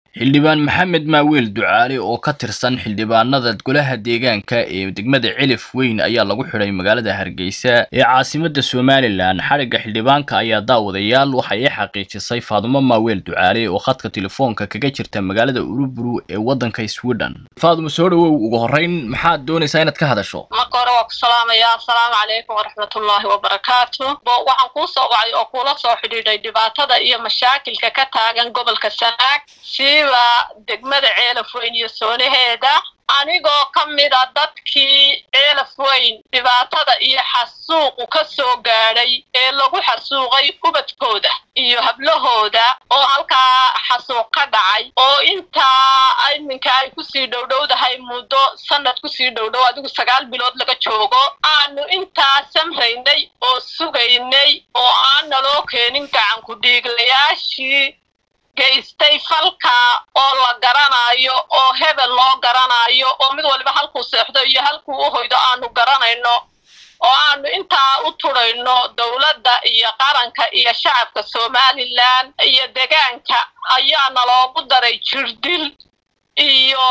xildhibaan maxamed maaweel ducaale oo ka tirsan xildhibaanada golaha deegaanka ee degmada cilif weyn ayaa lagu xidhay magaalada hargeysa ee caasimada somalilan xadhigga xildhibaanka ayaa daawadayaal waxa ay xaqiijisay faadumo maaweel ducaale oo khadka telefoonka kaga jirta magaalada uruburu ee waddanka sweden faadumo soo dhawow ugu horreyn maxaad doonaysaa inaad ka hadasho marka hore waa ku salaamaya assalaamu calaykum waraxmatullaahi wabarakaatu waxaan kuu soo wacay oo kuula soo xidhiidhay dhibaatada iyo mashaakilka ka taagan gobolka sanaag siiba degmada ceelaf weyn iyo soonaheeda anigoo ka mid a dadkii ceelaf weyn dhibaatada iyo xasuuqu ka soo gaadhay ee lagu xasuuqay ubadkooda iyo hablahooda oo halkaa xasuuq ka dhacay oo intaa iminka ay kusii dhowdhowdahay muddo sanad kusii dhowdhow adigu sagaal bilood laga joogo aanu intaa samraynay oo sugaynay oo aan naloo keenin gacanku dhiiglayaashii gaystay falka oo la garanayo oo hebel loo garanayo oo mid waliba halkuu seexdo iyo halkuu u hoydo aanu garanayno oo aanu intaa u turayno dowladda iyo qaranka iyo shacabka somalilan iyo degaanka ayaana loogu daray jirdil iyo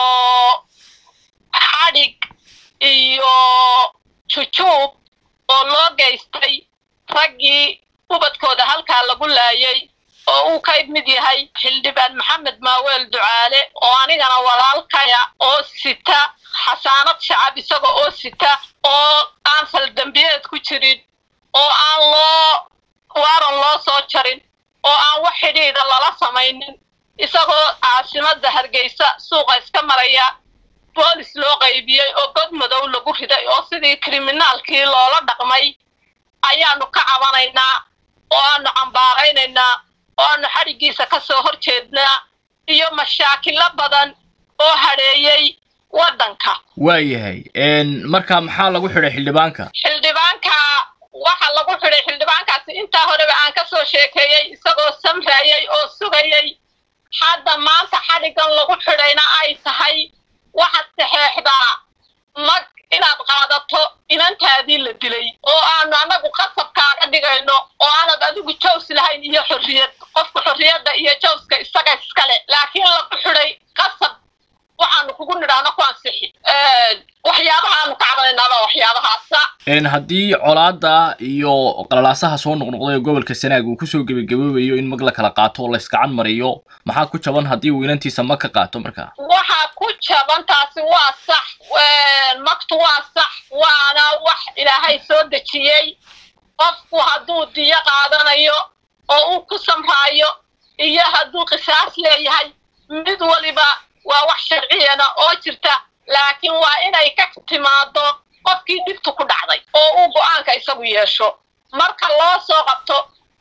xadhig iyo jujuub oo loo geystay raggii ubadkooda halkaa lagu laayay oo uu ka mid yahay xildhibaan maxamed maaweel ducaale oo anigana walaalkaya oo sita xasaanad shacab isaga oo sita oo aan faldambiyeed ku jirin oo aan loo waaran loo soo jarin oo aan wax xidhiidha lala samaynin isagoo caasimada hargeysa suuqa iska maraya boolis loo qaybiyey oo god madow lagu riday oo sidii kriminaalkii loola dhaqmay ayaanu ka cabanaynaa oo aanu cambaaraynaynaa oo aanu xadhiggiisa ka soo hor jeednaa iyo mashaakilo badan oo hadheeyey waddanka waayahay marka maxaa lagu xidhay xildhibaanka xildhibaanka waxa lagu xidhay xildhibaankaasi intaa horeba aan ka soo sheekeeyey isagoo samraayay oo sugayay hadda maanta xadhiggan lagu xidhayna ay tahay waxaad saxeexdaa mag inaad qaadato inantaadii la dilay oo aanu annagu qasabkaaga dhigayno oo aanad adigu jaws lahayn iyo xorriyad qofka xorriyadda iyo jawska isaga iskale laakiin lagu xidhay qasab waxaanu kugu nidhaahno ku ansixi waxyaabaha aanu ka cabanaynaaba waxyaabahaasa haddii colaada iyo qalalaasaha soo noqnoqday ee gobolka sanaag uu kusoo gebagaboobayo in mag la kala qaato oo la iskacan mariyo maxaa ku jaban haddii uu inantiisa mag ka qaato markaa waxaa ku jaban taasi waa sax magtu waa sax waana wax ilaahay soo dejiyey qofku hadduu diyo qaadanayo oo uu ku samraayo iyo hadduu qisaas leeyahay mid waliba waa wax sharciyana oo jirta laakiin waa inay ka timaado qofkii dhibtu ku dhacday oo uu go-aanka isagu yeesho marka loo soo qabto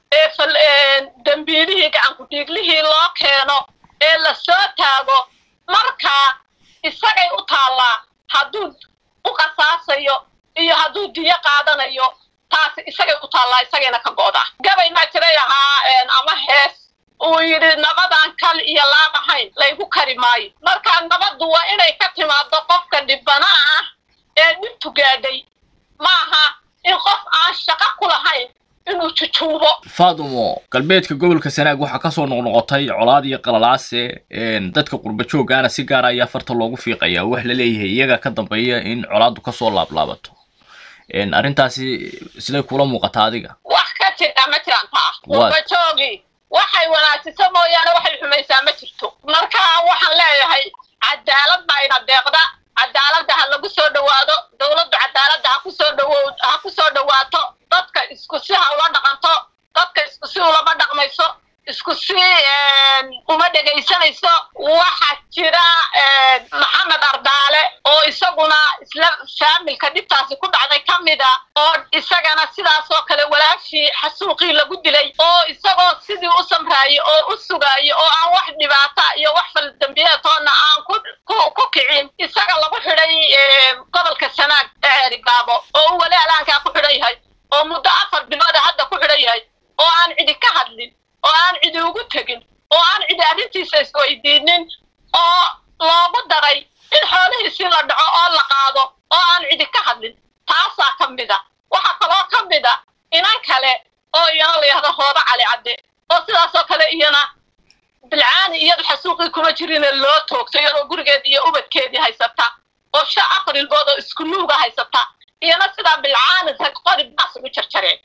ee dembiilihii gacankudhiiglihii loo keeno ee la soo taago markaa isagay u taallaa hadduu u qasaasayo iyo hadduu diyo qaadanayo taasi isagay u taallaa isagayna ka go'daa gabay maa jiray ahaa ama hees uu yidhi nabadan kal iyo laab ahayn laygu kari maayo markaa nabaddu waa inay ka timaado qofka dhibana ah ee dhibtu gaadhay maaha in qof aan shaqo ku lahayn inuu jujuubo faadumo galbeedka gobolka sanaag waxaa kasoo noqnoqotay colaad iyo qalalaase dadka qurba jooggaana si gaara ayaa farta loogu fiiqaya wax la leeyahay iyaga ka dambeeya in colaaddu kasoo laablaabato arrintaasi siday kula muuqataa adiga wax ka jira ma jiraan taa qurba joogi waxay wanaajiso mooyaane waxay xumaysaa ma jirto marka waxaan leeyahay cadaalad baa ina deeqda cadaaladda ha lagu soo dhowaado dowladdu cadaaladda ha kusoo dhawow ha ku soo dhowaato dadka isku si ha ula dhaqanto dadka isku si ulama dhaqmayso isku si uma dhegaysanayso waxaa jira maxamed ardaale oo isaguna isla faamilka dhibtaasi ku dhacday ka mid a oo isagana sidaas oo kale walaashii xasuuqii lagu dilay oo isagoo sidii u samraayay oo u sugaayay oo aan wax dhibaata iyo wax faldambiyeetoona aan ku kicin isaga lagu xidhay gobolka sanaag ceerigaabo oo uu wali alaankaa ku xidhan yahay oo muddo afar bilooda hadda ku xidhan yahay oo aan cidi ka hadlin oo aan cidi ugu tegin oo aan cidi arrintiisa isweydiinin oo loogu daray in xoolihiisii la dhaco oo la qaado oo aan cidi ka hadlin taasaa ka mid a waxaa kaloo ka mid a inan kale oo iyana la yahdo hooba cali cadde oo sidaasoo kale iyana bilcaani iyadu xasuuqii kuma jirine loo toogto iyadoo gurigeedii iyo ubadkeedii haysata oo sha aqrilbood oo isku nuuga haysata iyana sidaa bilcaani rag qori baas ugu jarjareen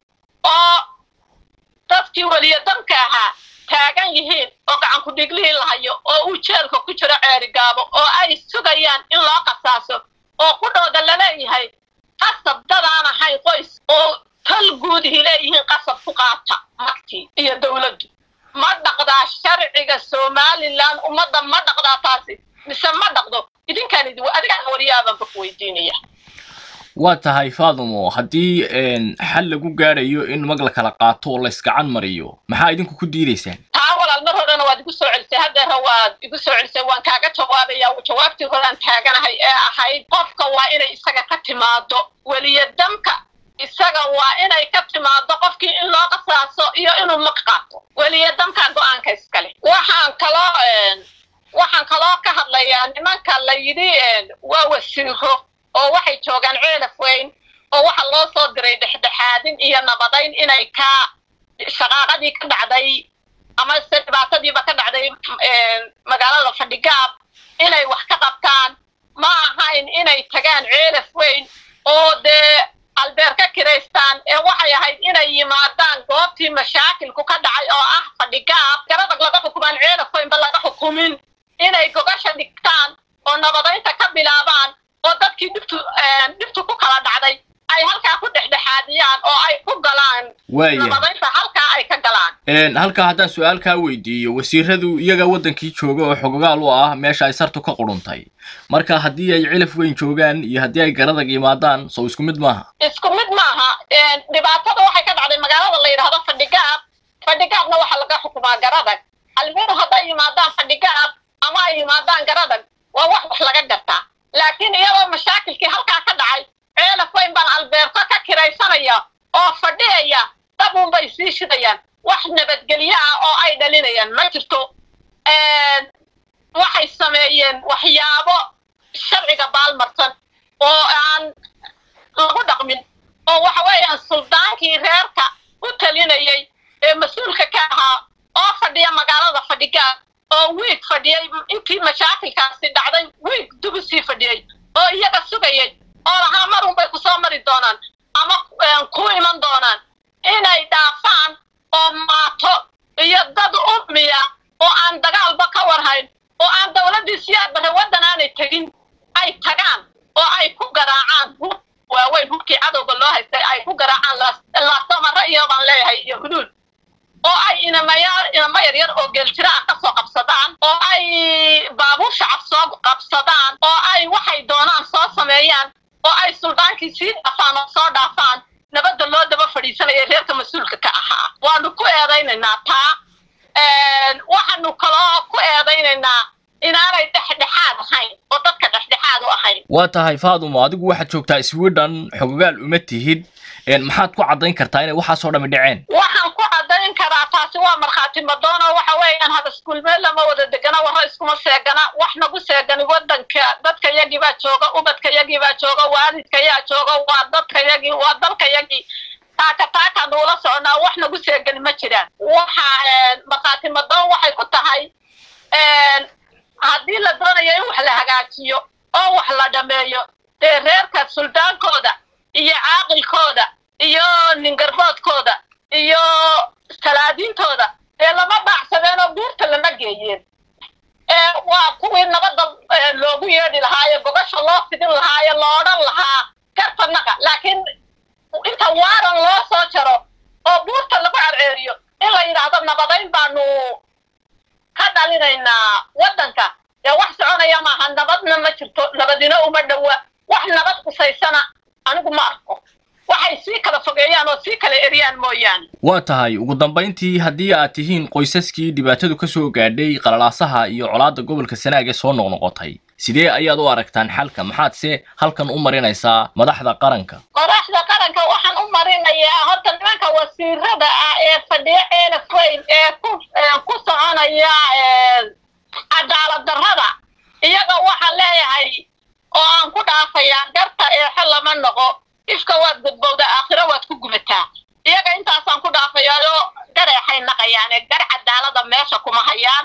oo dadkii weliya danka ahaa taagan yihiin oo gacan ku dhiglihii lahayo oo uu jeelka ku jiro ceerigaabo oo ay sugayaan in loo qasaaso oo qudhooda laleeyahay qasab dadaan ahayn qoys oo tal guudihii leeyihiin qasab ku qaata magtii iyo dowladdu ma dhaqdaa sharciga somalilan ummadda ma dhaqdaa taasi mise ma dhaqdo idinkaan idi adigaan wariyaabanba ku weydiinaya waa tahay faadumo haddii xal lagu gaadhayo in mag la kala qaato oo laysgacan mariyo maxaa idinku ku diidaysaan taa walaal mar horena waad igu soo celisay haddeera waad igu soo celisay waan kaaga jawaabaya jawaabtii horaan taaganahay ee ahayd qofka waa inay isaga ka timaado weliya damka isaga waa inay ka timaado qofkii in loo qasaaso iyo inuu mag qaato weliya damka go-aanka iskale waxaan kaloo waxaan kaloo ka hadlayaa nimanka la yidhi waa wasiiro oo waxay joogaan ceelaf weyn oo waxa loo soo diray dhexdhexaadin iyo nabadayn inay ka shaqaaqadii ka dhacday ama se dhibaatadiiba ka dhacday magaalada fadhigaab inay wax ka qabtaan ma ahayn inay tagaan ceelaf weyn oo dee albeer ka kiraystaan ee waxay ahayd inay yimaadaan goobtii mashaakilku ka dhacay oo ah fadhigaab garadag laga xukumaan ceelaf weynba laga xukumin inay gogasha dhigtaan oo nabadaynta ka bilaabaan oo dadkii dhibtu dhibtu ku kala dhacday ay halkaa ku dhexdhexaadiyaan oo ay ku galaan nabadaynta halkaa ay ka galaan halkaa haddaan su-aal kaa weydiiyo wasiiradu iyaga waddankii jooga oo xogogaal u ah meesha ay sartu ka quruntay marka haddii ay cilaf weyn joogaan iyo haddii ay garadag yimaadaan sow isku mid maaha isku mid maaha dhibaatada waxay ka dhacday magaalada la yidhahdo fadhigaab fadhigaabna waxaa laga xukumaa garadag almiru hadday yimaadaan fadhigaab ama ay yimaadaan garadag waa wax wax laga gartaa laakiin iyadoo mashaakilkii halkaa ka dhacay ceelaf weyn baan albeerto ka kiraysanaya oo fadhiyaya dabuun bay sii shidayaan wax nabadgelyo ah oo ay dhalinayaan ma jirto waxay sameeyeen waxyaabo sharciga baalmarsan oo aan lagu dhaqmin oo waxa weeyaan suldaankii reerka u talinayay ee mas-uulka ka ahaa oo fadhiya magaalada fadhigaab oo wiig fadhiyay intii mashaakilkaasi dhacday wiig dubu sii fadhiyey oo iyaga sugayay oo lahaa marun bay kusoo mari doonaan ama ku iman doonaan inay dhaafaan oo maato iyo dad ummiya oo aan dagaalba ka warhayn oo aan dowladdii siyaadbare waddan aanay tegin ay tagaan oo ay ku garaacaan hub waaweyn hubkii cadowga loo haystay ay ku garaacaan laasamaro iyo baan leeyahay iyo huduud oo ay inamayaal inama yaryar oo geeljira ah ka soo qabsadaan oo ay baabuur shacab soo qabsadaan oo ay waxay doonaan soo sameeyaan oo ay suldaankii sii dhaafaan oo soo dhaafaan nabadda loo daba fadhiisanaya reerka mas-uulka ka ahaa waanu ku eedaynaynaa taa waxaanu kaloo ku eedaynaynaa inaanay dhexdhexaad ahayn oo dadka dhexdhexaad u ahayn waa tahay faadumo adigu waxaad joogtaa sweden xogogaal uma tihid maxaad ku caddayn kartaa inay waxaasoo dhami dhaceen waxaan ku caddayn karaa taasi waa markhaati madoon oo waxa weeyaan hada iskuulmeel lama wada degana warro iskuma seegana wax nagu seegani waddanka dadka yagii baa jooga ubadka yagii baa jooga waalidka yaa jooga waa dadka yagii waa dalka yagii taaka taaka nuula soconaa wax nagu seegani ma jiraan waxa markhaati madoon waxay ku tahay haddii la doonayo in wax la hagaajiyo oo wax la dhameeyo dee reerka suldaankooda iyo caaqilkooda iyo ningarboodkooda iyo salaadiintooda dee lama baacsadeen oo buurta lama geeyeen waa kuwii nabadda loogu yeedhi lahaaye gogasha loo fidin lahaaye lo odhan lahaa garfanaqa laakiin inta waaran loo soo jaro oo buurta lagu carceeriyo in la yidhaahdo nabadayn baanu ka dhalinaynaa waddanka dee wax soconaya maaha nabadna ma jirto nabadina uma dhowa wax nabad qusaysana anigu ma arko waxay sii kala fogeeyaan oo sii kala eriyaan mooyaane waa tahay ugu dambayntii haddii aad tihiin qoysaskii dhibaatadu ka soo gaadhay qalalaasaha iyo colaadda gobolka sanaag ee soo noqnoqotay sidee ayaad u aragtaan xalka maxaadse halkan u marinaysaa madaxda qaranka madaxda qaranka waxaan u marinayaa horta nimanka wasiirada ah ee fadhiyo ceelaf weyn ee ku ku soconaya cadaalad darrada iyaga waxaan leeyahay oo aan ku dhaafayaa garta eexo lama noqo ifka waad gudbowda aakhiro waad ku gubataa iyaga intaasaan ku dhaafayaayo gareexay naqayaane gar cadaalada meesha kuma hayaan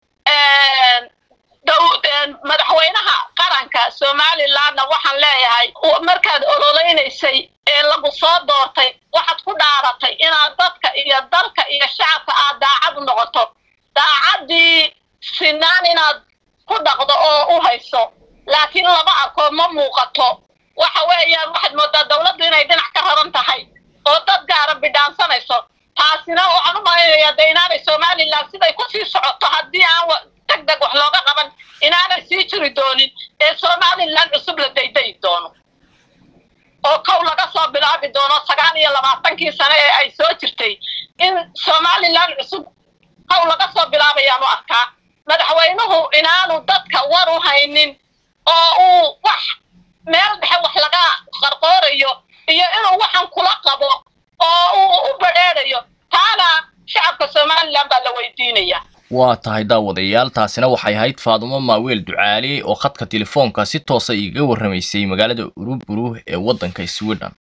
madaxweynaha qaranka somalilandna waxaan leeyahay markaad ololeynaysay ee lagu soo doortay waxaad ku dhaaratay inaad dadka iyo dalka iyo shacabka aad daacad noqoto daacaddii sinaan inaad ku dhaqdo oo u hayso laakiin lama arko ma muuqato waxa weeyaan waxaad moodaa dawladdu inay dhinac ka raran tahay oo dad gaara bidhaansanayso taasina waxaan u malaynayaa de inaanay somaliland siday kusii socoto haddii aan deg deg wax looga qaban inaanay sii jiri doonin ee somaliland cusub la daydayi doono oo kow laga soo bilaabi doono sagaal iyo labaatankii sane ee ay soo jirtay in somaliland cusub kow laga soo bilaabayaan u arkaa madaxweynuhu inaanu dadka war u haynin oo uu wax meel dhexe wax laga qarqoorayo iyo inuu waxan kula qabo oo uu u badheedhayo taana shacabka somaliland baa la weydiinaya waa tahay daawadayaal taasina waxay ahayd faadumo maaweel ducaale oo khadka telefoonka si toosa iiga warramaysay magaalada uruburu ee waddanka sweden